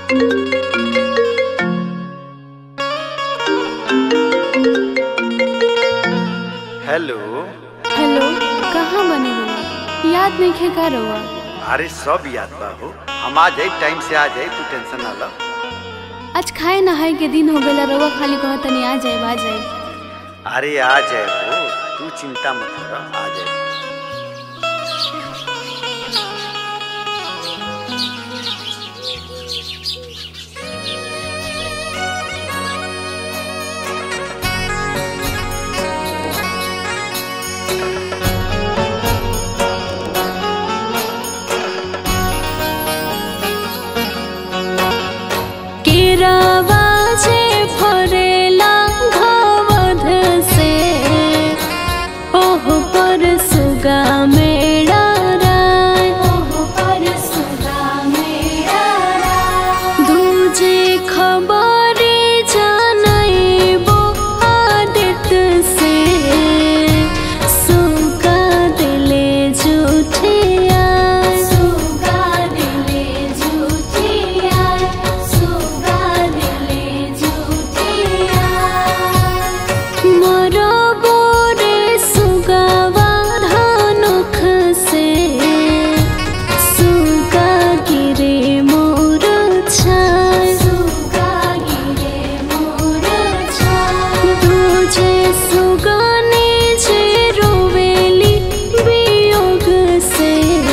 Hello hello कहाँ बने हो याद नहीं खे का रहुआ अरे सब याद बा हो हम आ जाए टाइम से आ जाए तू टेंशन ना लो आज खाए नहाए के दिन हो गया रहुआ खाली कह तनी आ जाए आ जाए अरे आ जाए हो तू चिंता मत कर आ जाए केरावा जे फरेला घवध से ओह पर सुगा मेरा राय ओह पर सुगा मेरा राय दूजे खबरे जानैबो आदित से सुगा दिले जुठिया सुगा दिले जुठिया सुगा दिले जुठिया मोर बोरे सुगावा धानुख से सुगा गिरे मोर छाय सुगा गिरे मोर छाय तुझे सुगाने जे रोवेली वियोग से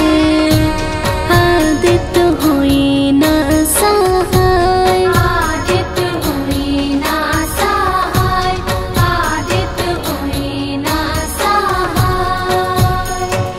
आदित होई ना सहाय आदित होई ना सहाय आदित होई ना सहाय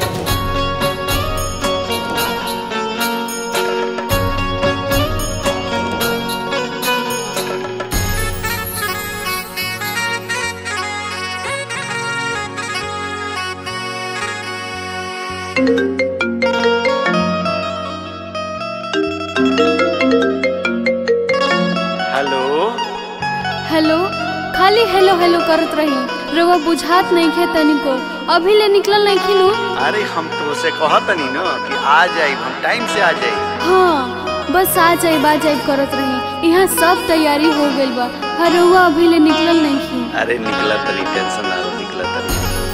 हेलो हेलो खाली हेलो हेलो करत रही रउआ बुझात नहीं खे तनिको अभी ले निकलल नहीं खिनु अरे हम तो से कहत नहीं न कि आ जाए हम टाइम से आ जाए हाँ बस आ जाए बा जाए करत रही यहाँ सब तैयारी हो गइल बा हर रउआ अभी ले निकलल नहीं खी अरे निकला तरी टेंशन ना लो निकला तरी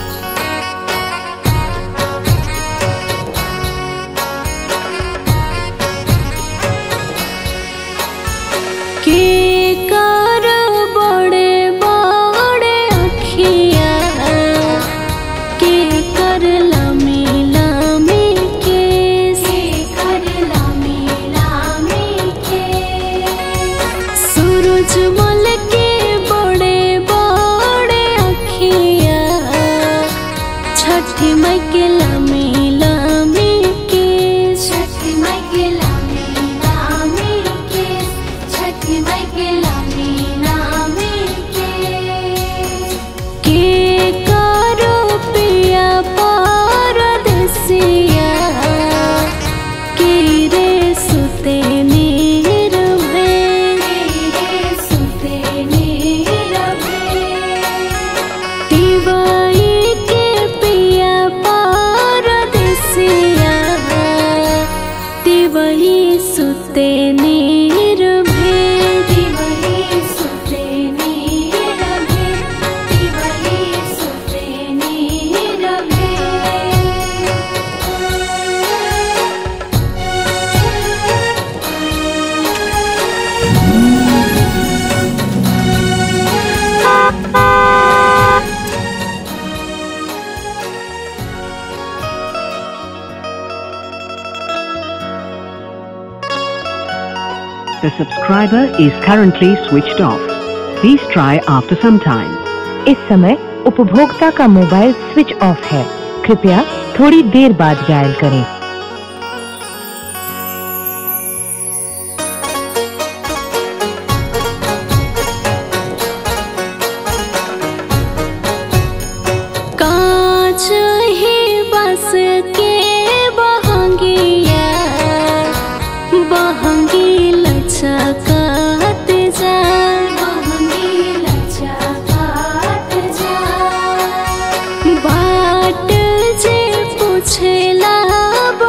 के कर बड़े बड़े अखिया के कर लामी लामी केस के कर लामी लामी केस सूरजमल के बड़े बड़े अखिया छठी माई के लामी लामी केस छठी माई के लामी लामी केस छठी माई के लामी लामी केस के करो पिया परदेसिया के रे सुते नीरवे के रे सुते नीरवे दिवाई के पिया परदेसिया दिवाई सुते नीरवे दिवाई सुते नीरवे दिवाई सुते नीरवे The subscriber is currently switched off. Please try after some time. इस समय उपभोक्ता का मोबाइल स्विच ऑफ है कृपया थोड़ी देर बाद डायल करें कांच ही बस के बहंगिया बहंगी लचकात जा बहंगी लचकात जा बाट जे पूछेला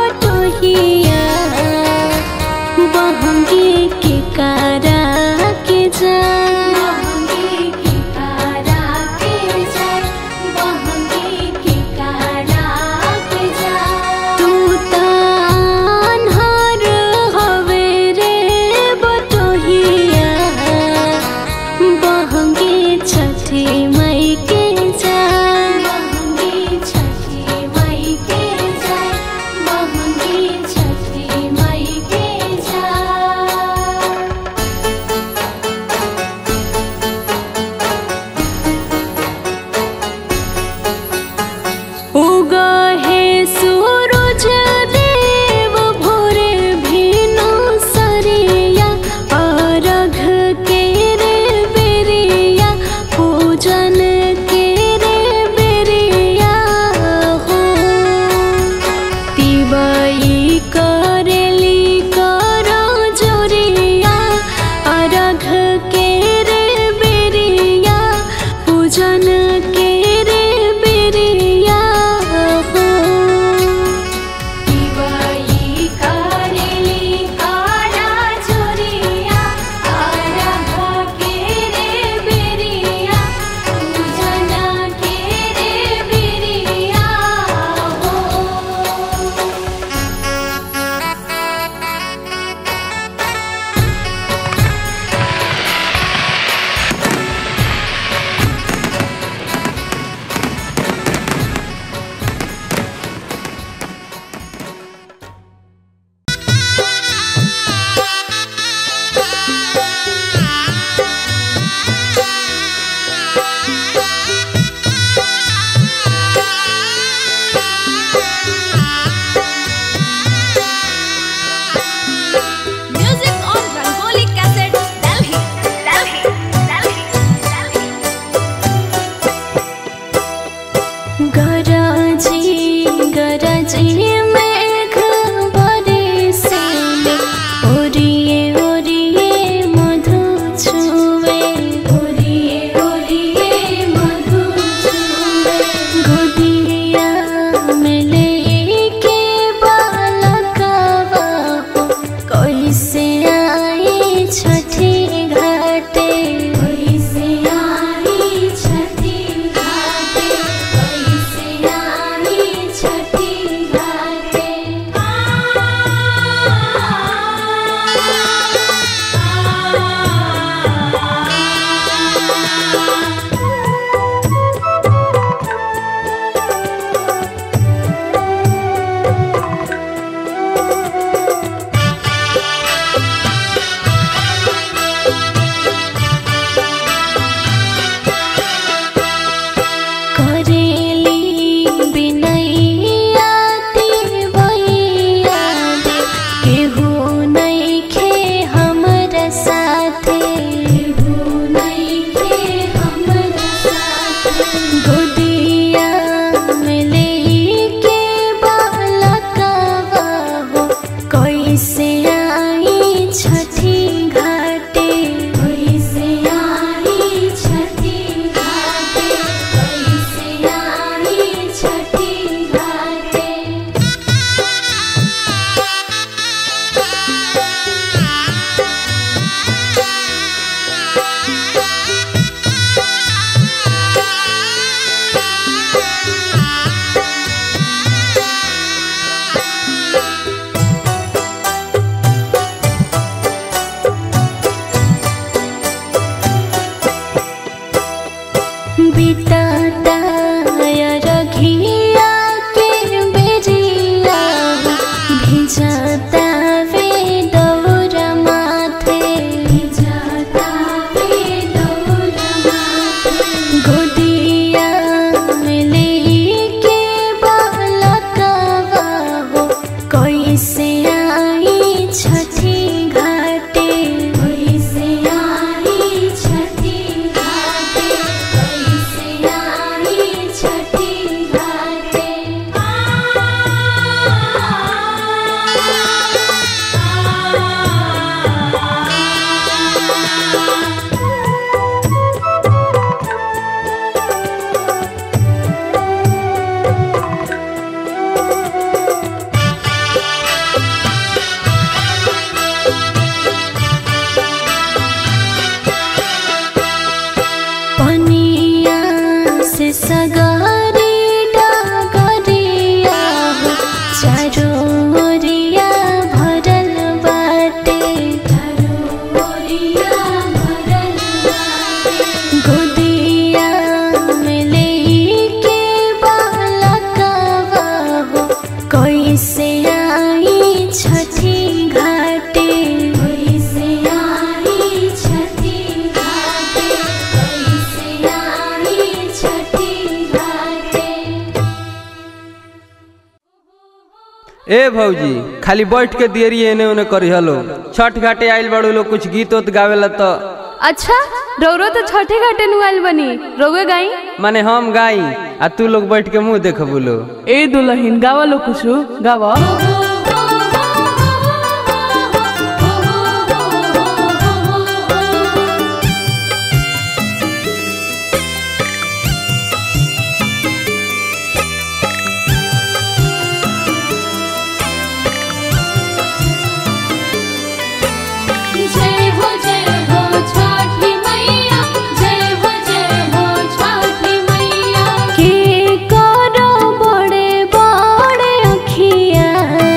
कैसे आई छठी घाटे कैसे आई छठी घाटे कैसे आई छठी घाटे बिताता रघिया के बेरिया भिजाता वे दौरा माथे भिजाता वे दौरा माथे गोदिया में लेके बालकवा हो कैसे आई छठी घाटे कैसे आई छठी घाटे कैसे आई छठी घाटे पनिया से सगारी डागरिया हो चारो ओरिया भरल बाटे चारो ओरिया भरल बाटे गोदिया में लेके बालकवा हो कैसे आई छठी घाटे कैसे आई छठी घाटे कैसे आई छठी घाटे ए भौजी खाली बैठ के देरी एने ओने करी हलो छठ घाटे आइल बड़ू लोग कुछ गीत उत गावेला तो अच्छा रौरो तो छठे घाटे नुआल बनी रोगे गाई माने हम गाई आ तू लोग बैठ के मुंह देख बोलो ए दुलहिन गावा लो कुछु गावा जय हो जय हो छठी मैया जय हो जय हो छठी मैया के करो बड़े बड़े अखिया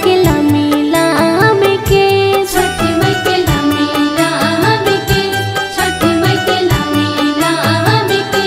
के लामी लामी के छठी माई के लामी लामी के छठी माई के लामी लामी के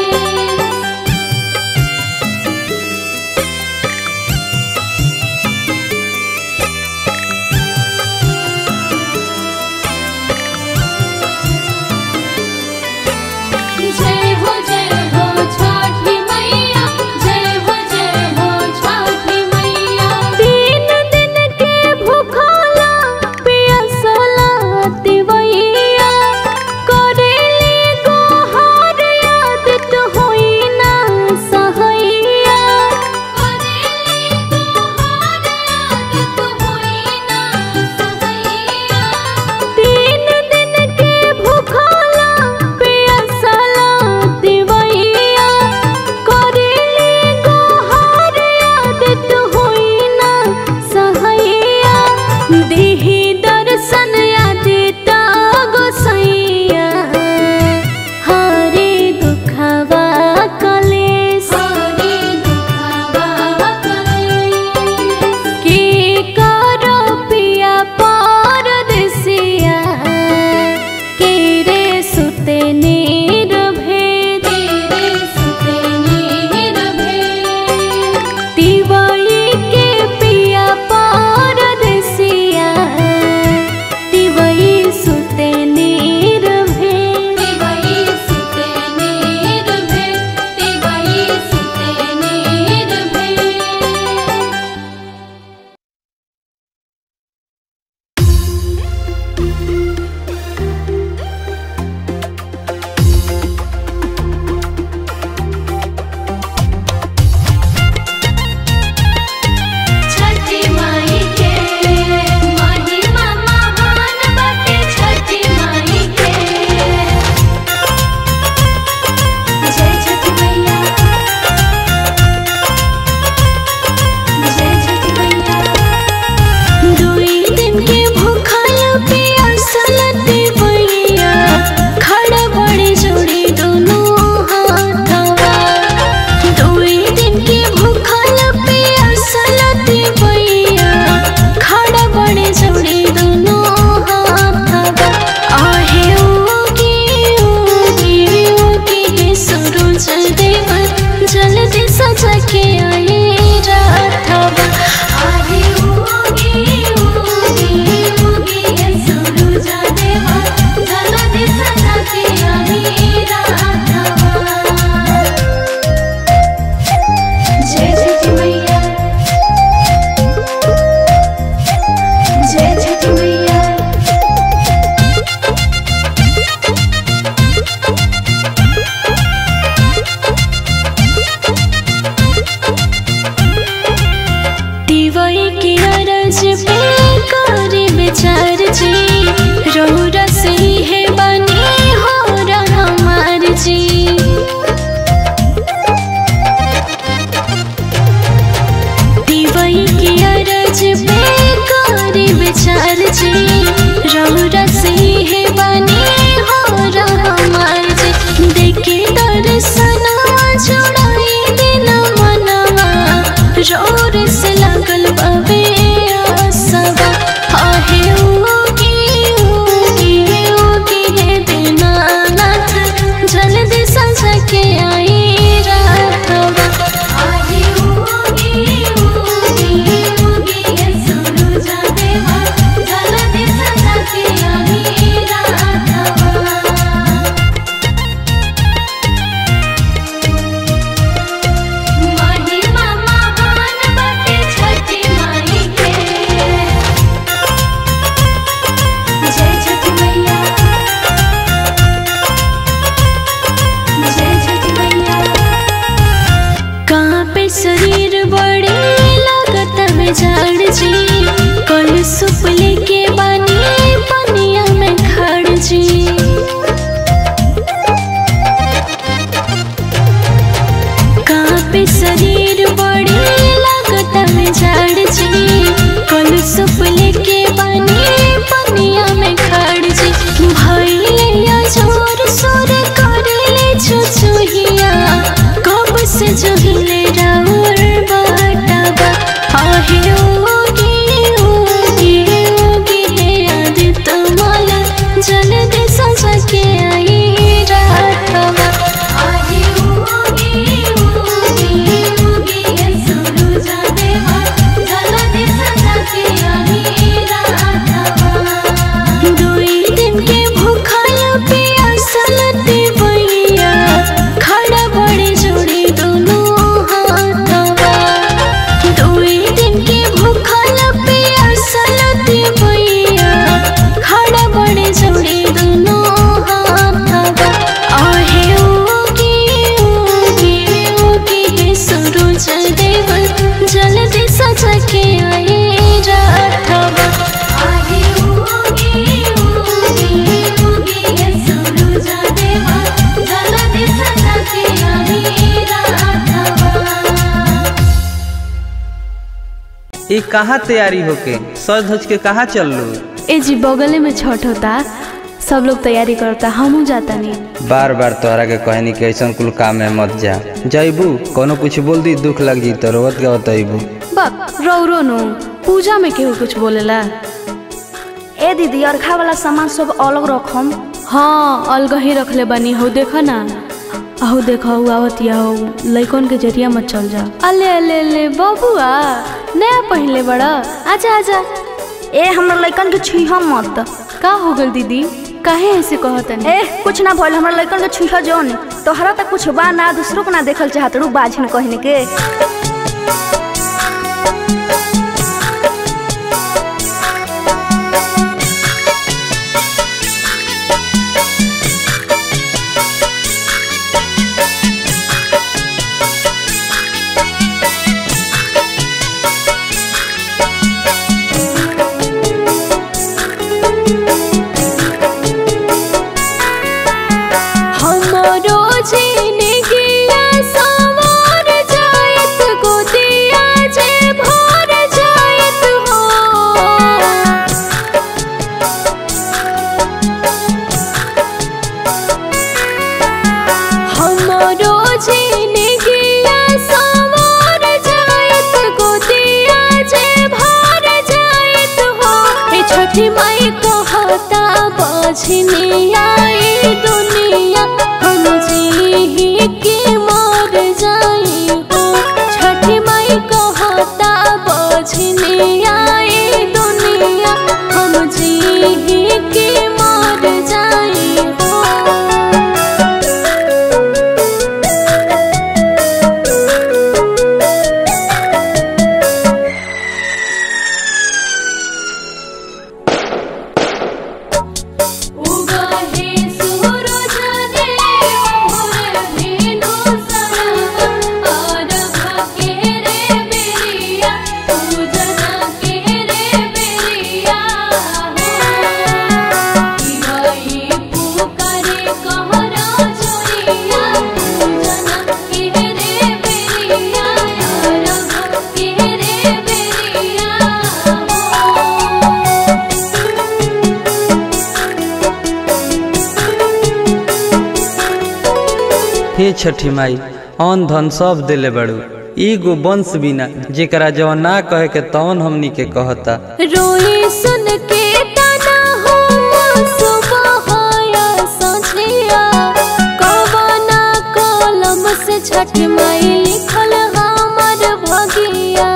जय हो जय हो छठी मैया जय हो जय हो छठी मैया तीन दिन के भूखला पियसला तिवैया करेली गोहार याद तो होई ना सहैया करेली गोहार याद तो होई ना सहैया तीन दिन के भूखला पियसला तिवैया करेली गोहार याद तो होई ना सहैया देहि दर्शन यादिता गोसैया हरे दुखवा कलेश हरे दुखवा कलेश के करो पिया परदेसिया के रे सुते नीर भेद रे सुते नीर भेद तिवई के पिया परदेसिया तिवई सुते नीर भेद तिवई सुते नीर भेद तिवई सुते नीर भेद छठी माई के महिमा महान बाटे छठी माई के जय छठी मैया जय छठी मैया दुई दिन के भूखल पियासल देवैया खड़ा बड़े जोड़ी दोनों हाथवा दुई दिन के भूखल पियासल देवैया खड़ा बड़े जोड़ी दोनों हाथवा आहे ओगी ओगी ओगी हे सूरज देव जल्दी सजा के आए राथवा आहे ओगी ओगी ओगी हे सूरज देव जल्दी सजा के आए राथवा जय छठी मैया जय छठी मैया दिवाई के अरज पे करे विचार जी रौरा से है बनी हो रहा हमार जी दिवाई के अरज पे करे विचार जी रौरा से है बनी हो रहा हमार जी देखे दर्शना जोड़ाई देना मनवा जोर से लागल बाबे आसवा आहे ओगी ओगी ओगी हे दीनानाथ जल्दी सजा के आई रातवा आहे ओगी ओगी ओगी हे सूरज देवा जल्दी सजा के आई रातवा महिमा महान बाटे छठी माई के जय छठी मैया जय छठी मैया कहाँ पे शरीर बड़े लागत में झाड़ जी कल सुप लेके बानी पनिया में खड़ जी कापे शरीर बड़ी लागत में झाड़ जी कल सुप लेके बनी पनिया में खड़ जी भैले या जोर सोर कर ले छुछुहिया कब से जोहिले राउर बाटाबा आहे ओगी ई कहाँ तैयारी होके सज धज के कहाँ चल लो ए जी बगले में छठ होता सब लोग तैयारी करता हमहू जाता नहीं बार बार तोहरा के कहनी कि ऐसा कुल काम में मत जा जैबू कोनो कुछ बोल दी दुख लग जी तो रोवत गवत अबू बक रौरो नो पूजा में केहू कुछ बोलेला ए दीदी अर्घा वाला सामान सब अलग रखम हाँ अलग ही रखले बनी हो देखा ना अहो देखा हु आवत या हो लइकन के जरिया मत चल जा अले अले अले बबुआ नया पहले बड़ा आजा आजा ए हमरा लइकन के छुइह मत का हो गल दीदी काहे ऐसे कहतन ए कुछ ना भइल हमरा लइकन के छुइह जौन तोहरा त कुछ बा ना दूसरों को ना देखल चाहत रू बाझिन कहने के हमरो जीने गिया सवार जायत गोदिया जे भर जायत हो हमरो जीने गिया सवार जायत गोदिया जे भर जायत हो ए छठी माई कहता बझनी आई दुनिया हम जी के मर जाई हो छठी माई कहता बझनी आई दुनिया हम जी के मर जाई हो उगहे सूरज देव भोर भेनो सरवा आरघ के रे बेरिया पूजन के रे बेरिया हो इवई पुकारे कहरा जोरिया पूजन के रे बेरिया आरघ के रे बेरिया हो हे छठी माई अन धन सब दिले बड़ू एगो वंश बिना जेकरा जवन ना कहे के तवन हमनी के कहता रोई सुन के तना हो सुबह या संझिया कवना कलम से छठ माई लिखल हमर भगिया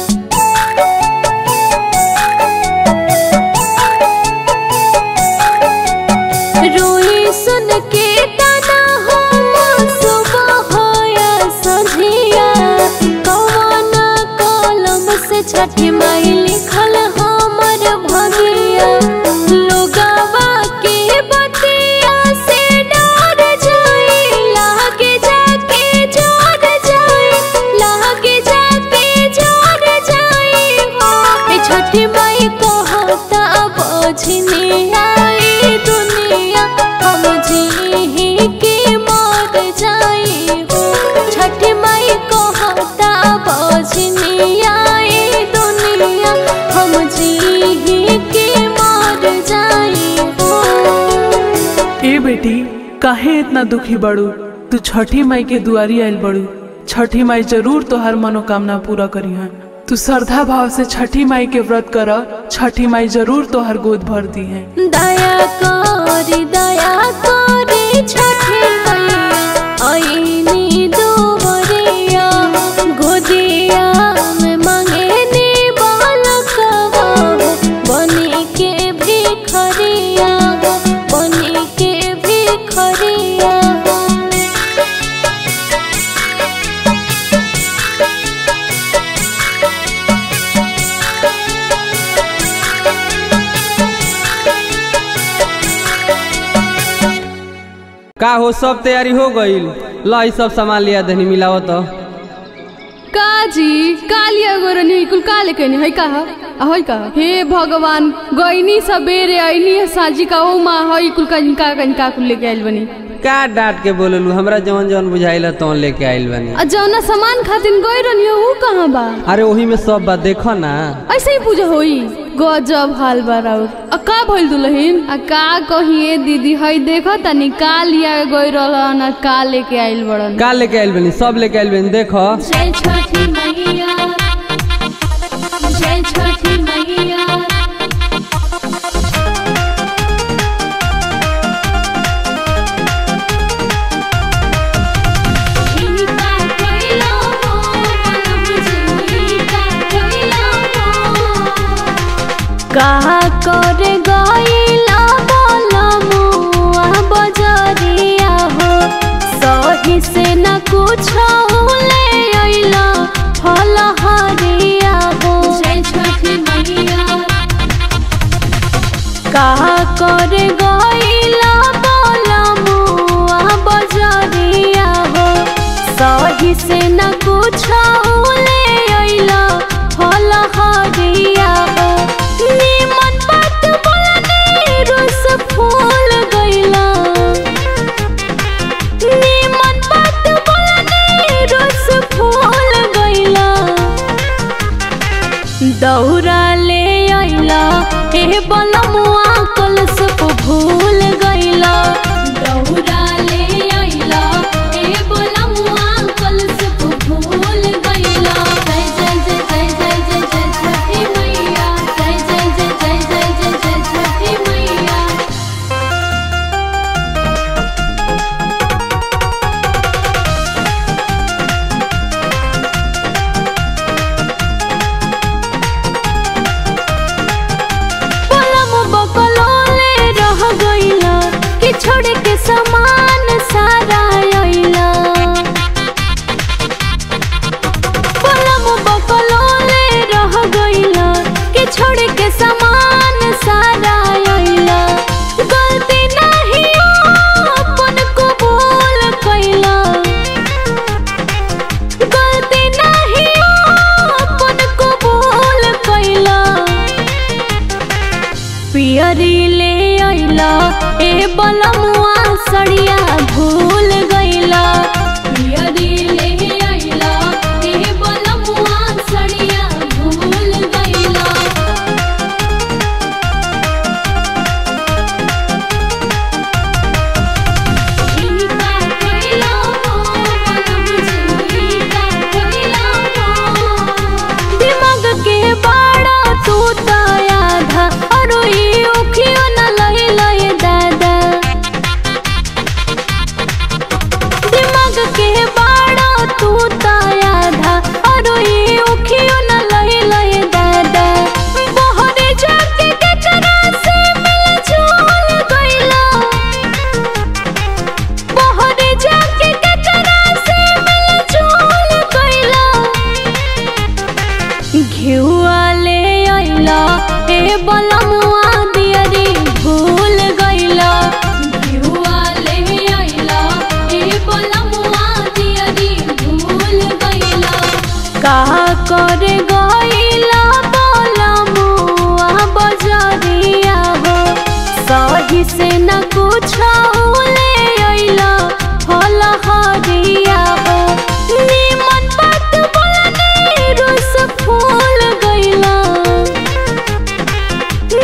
रोई सुन के तना हो सुबह या संझिया कवना कलम से छठ माई लिखल हमर भगिया लोगवा के बतिया से डर जाई लागे जाके जोर जाई लागे जाके जोर जाई हो ए छठी माई कहता बझनी आई दुनिया हम जी के मर जाई हो छठी माई कहता बझनी आई दुनिया हम जी के मर जाई हो ए बेटी काहे इतना दुखी बड़ू तू छठी माई के दुआरी आयल बड़ू छठी माई जरूर तोहर मनोकामना पूरा करी है तू श्रद्धा भाव से छठी माई के व्रत कर छठी माई जरूर तोहर गोद भर दी है दया करी दया करी छठी मैया ऐनी दुवरिया गोदिया में मंगेनी बालकवा हो बनी के भिखरिया हो बनी के भिखरिया हो का हो सब तैयारी हो गईल ला ई सब सामान लिया धनी मिलावत काजी कालिया गोरनी कुल काले कहनी है का है का हे भगवान गईनी सबेरे आईनी साजी का ओ माँ है कुल का का का कुल लेके आइल बनी का डांट के बोललू हमरा जवन जवन बुझाइला तवन लेके आइल बानी आ जौना सामान खातिर गई रहनी ऊ कहाँ बा अरे वही में सब बात देखो ना ऐसे ही पूजा होई गजब हाल बा राउर आ का भइल दुल्हन आ का कहिए दीदी हई देखो तनी का लिया गई रहलन आ का लेके आइल बड़न का लेके आइल बानी सब लेके आइल बानी देखो जय छठी मैया जय छठी मैया इनका कोइला हो मनम जिनका कोइला हो कहा कर गईला बोलमुआ बजरिया हो सही से न कुछ ले अइला फल हरिया हो जय छठी मैया कहा कर गईला बोलमुआ बजरिया हो सही से न कुछ ले अइला फल हरिया हो निमन बात बोलने रुस फूल गईला निमन बात बोलने रुस फूल गईला दौरा ले अइला ए बलमुआ कलश को भूल गईला दौरा ले आइला ए बोलमुआ कलश को भूल गईला जय जय जय जय जय जय जय छठी मैया जय जय जय जय जय जय जय छठी मैया पलम बकलोले रह गईला कि छोड़ के सामान सारा अइला पलम बकलोले रह गईला कि छोड़ के सामान सारा अइला गलती नहीं अपन कबूल कइला गलती नहीं अपन कबूल कइला पियरी ले अइला ए बलमुआ सड़िया भूल गइला पियरी ले आइला ए बोलमुआ सड़िया भूल गईला इनका कोइला हो मनम जिनका कोइला हो दिमाग के बाड़ा तू आधा और ई उखियो न लई लई दादा दिमाग के बाड़ा तू आधा और ई उखियो न लई लई दादा बहरे जाके केकरा से मिल झूल गइला बहरे जाके केकरा से मिल झूल गइला घिउआ ले अइला ए बलमुआ दियरी भूल गइला घिउआ ले आइला ए बोलमुआ दियरी भूल गईला कहा कर गइला बलमुआ बजरिया हो सही से न कुछ ले अइला फल हरिया हो निमन बात बोलने रुस फूल गइला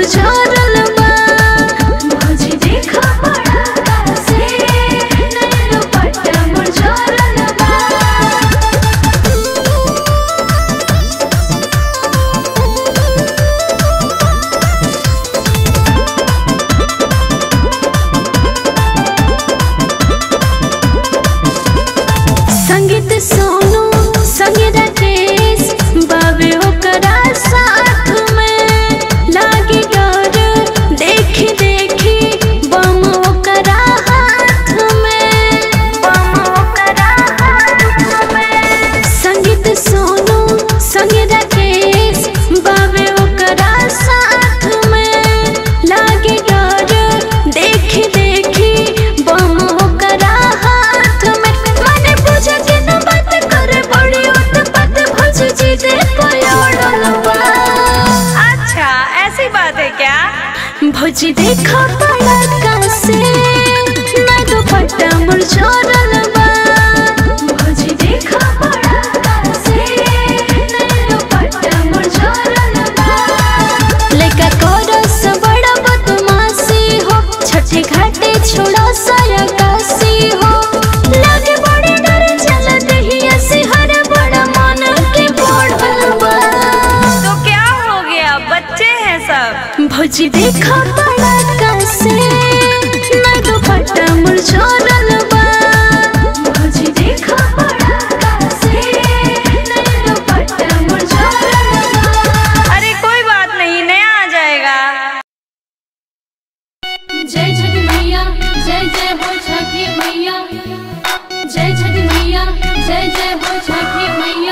मुरझारल बा भौजी देखा बड़ा से नया दुपट्टा मुरझारल बा संगीत सोनू संगीत राकेश बाबे ओकरा साथ में लागी डर देखी देखी बम ओकरा हाथ में बम ओकरा हाथ में संगीत सोनू संगीत राकेश बाबे ओकरा साथ में लागी डर देखी देखी बम ओकरा हाथ में माने पूजा के न बात करे बड़ी उत्पत भज जी दे पयोड़ल बा अच्छा ऐसी बात है क्या भौजी देखा बड़ा कासे मैं दुपट्टा मुरझारल बा भौजी देखा बड़ा कासे मैं दुपट्टा मुरझारल बा लेका कोरस बड़ा बदमाशी हो छठे घाटे छोड़ा साया काशी हो लागे बड़े डर चल दहिया से हर बड़ा मन के बढ़ल बा तो क्या हो गया बच्चे हैं सब भौजी देखा बड़ा कासे मैं दुपट्टा मुरझारल बा भौजी देखा बड़ा कासे मैं दुपट्टा मुरझारल बा अरे कोई बात नहीं नया आ जाएगा जय छठी मैया जय जय हो छठी मैया जय छठी मैया जय जय हो छठी मैया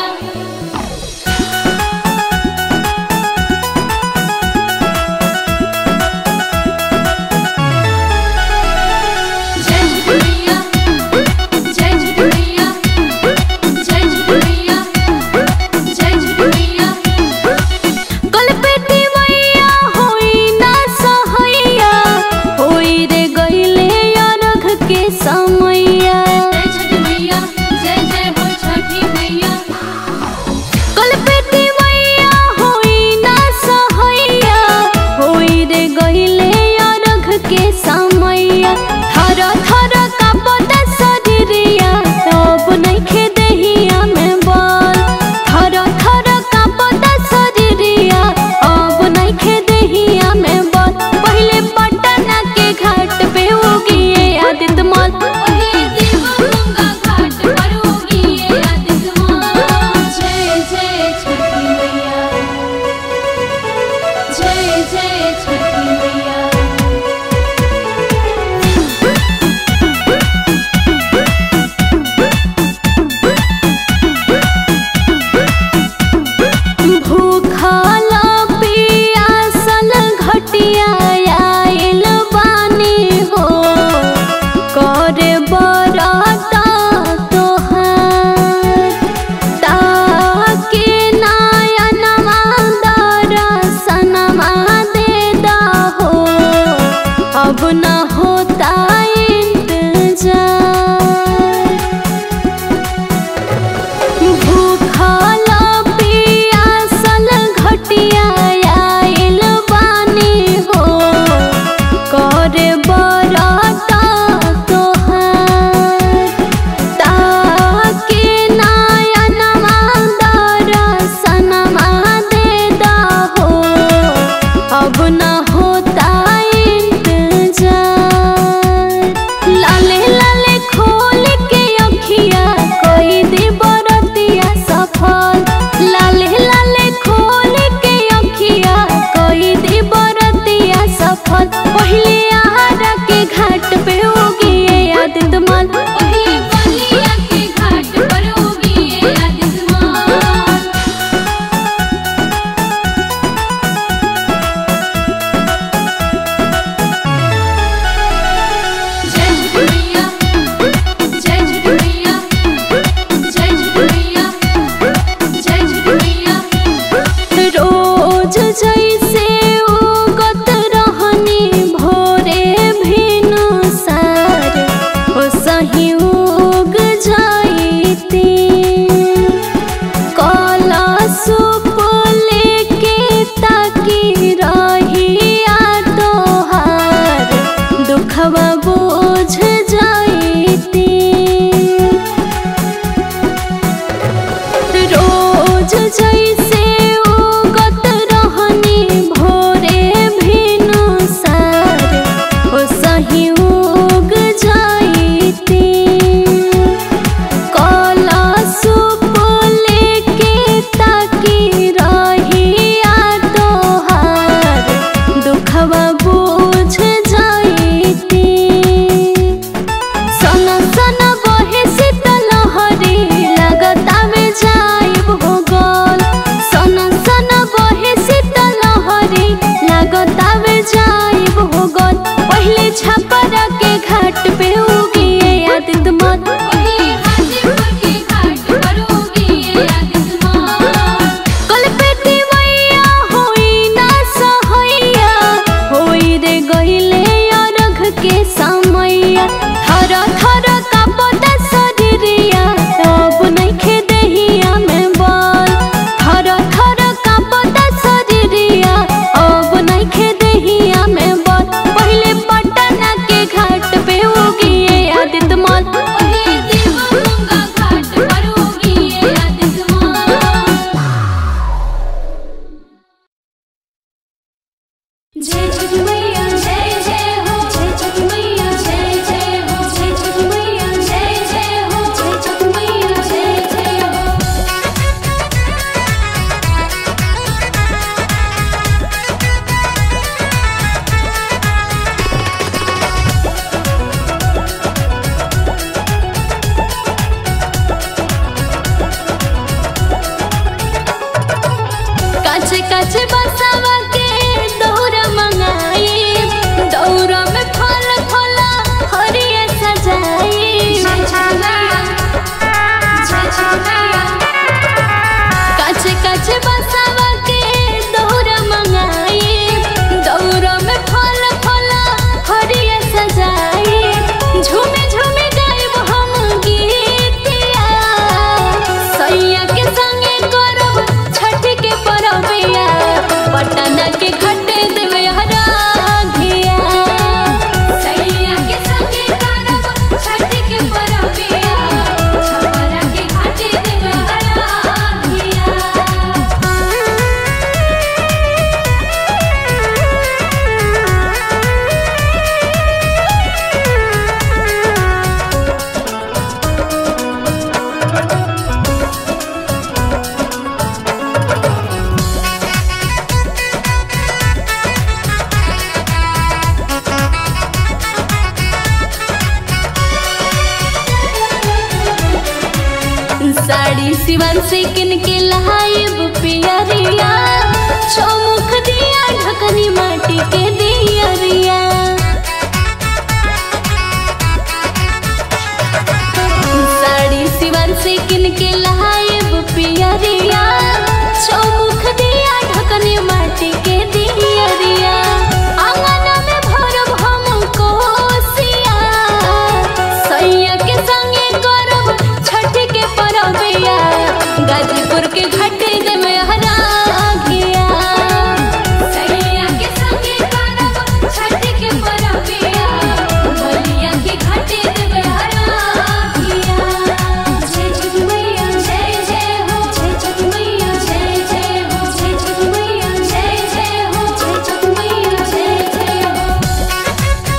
कचे बसावा के दौरा मंगाई दौरा में फल फला हरिया सजाई कचे कचे बसावा के दौरा मंगाई दौरा में फल फला हरिया सजाई झूमे झूमे गायब हम गीतिया सैया के संगे करब छठ के परबिया पटना के घट देवे हरा घिया सैया के संगे करब छठ के परबिया छपरा के घट देवे हरा घिया साड़ी सिवन से किन के लहाइब पियरिया चौमुख दिया ढकनी माटी के दियरिया साड़ी सिवन से किन के लहाइब पियरिया चौमुख दिया ढकनी माटी के दियरिया आंगन में भरब हम कोसिया सैया के संगे करब छठ के परबिया गाजीपुर के घाटे दे में हरा घिया सैया के संगे करब छठ के परबिया बलिया के घाटे दे में हरा घिया जय छठ मैया जय जय हो जय छठ मैया जय जय हो जय छठ मैया जय जय हो जय छठ मैया जय जय हो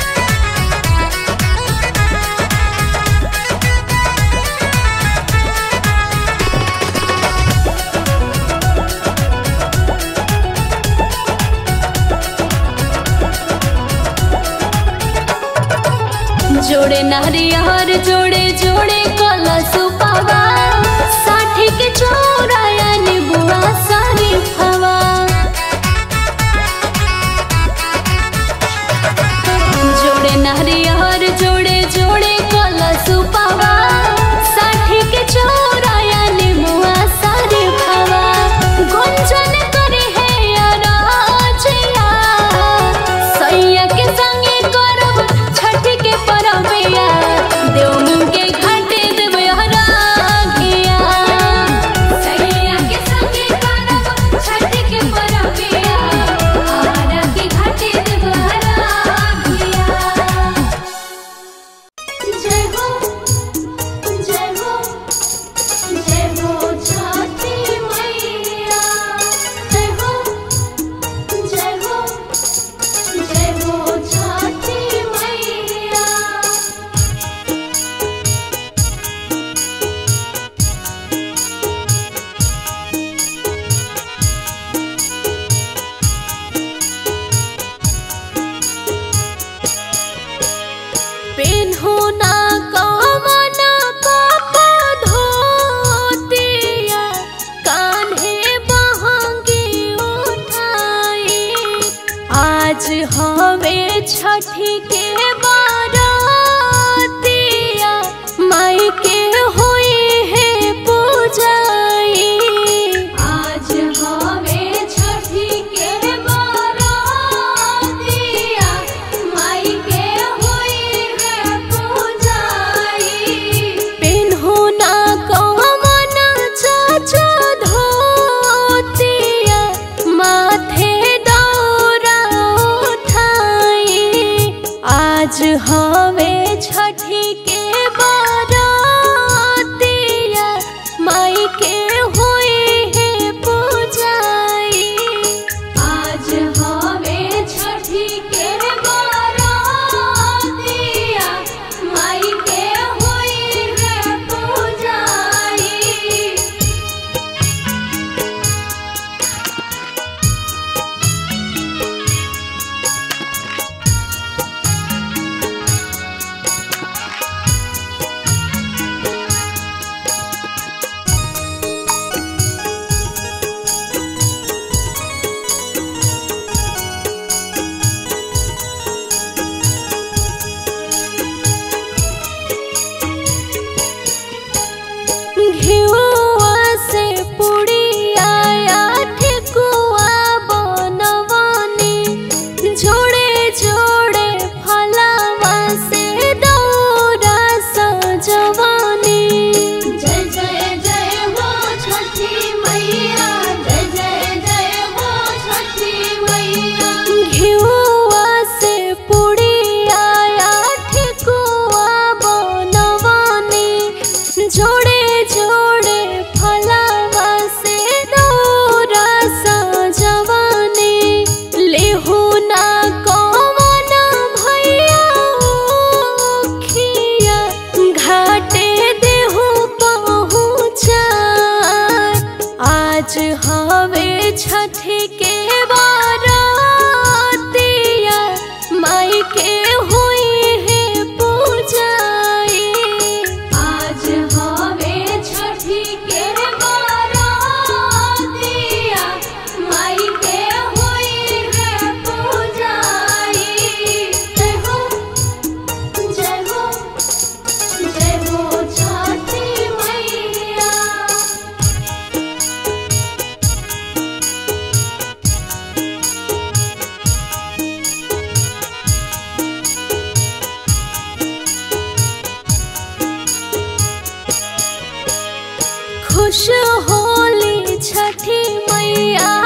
जोड़े नारियर जोड़े जोड़े कलश पावा साठी के चौराया निबुआ सारी हवा जोड़े नारियर जोड़े जोड़े कलश पावा साठी के चौराया निबुआ सारी हवा गुंजन करे है अराजिया सैया के संगे करब छठ के परबिया देव मुंग के घाटे देवे हरा घिया सैया के संगे करब छठ के परबिया हरा के घाटे देवे हरा घिया जय हो जय हो जय हो छठी मैया जय हो जय हो जय हो छठी मैया पेन्हो ना कमना पापा धोतिया कान्हे बहंगी उठाई आज हमें छठी के बारातिया माई के हुई है पूजाई आज हमें छठी के बारातिया माई के हुई है पूजाई पिन्हू ना कमन चाचा धोतिया माथे दौरा उठाई आज हवे छठी के बारातिया माई के हुई है पूजाई आज हवे छठी के बारातिया माई के हुई है पूजाई जय हो जय हो जय हो छठी मैया खुश होली छठी मैया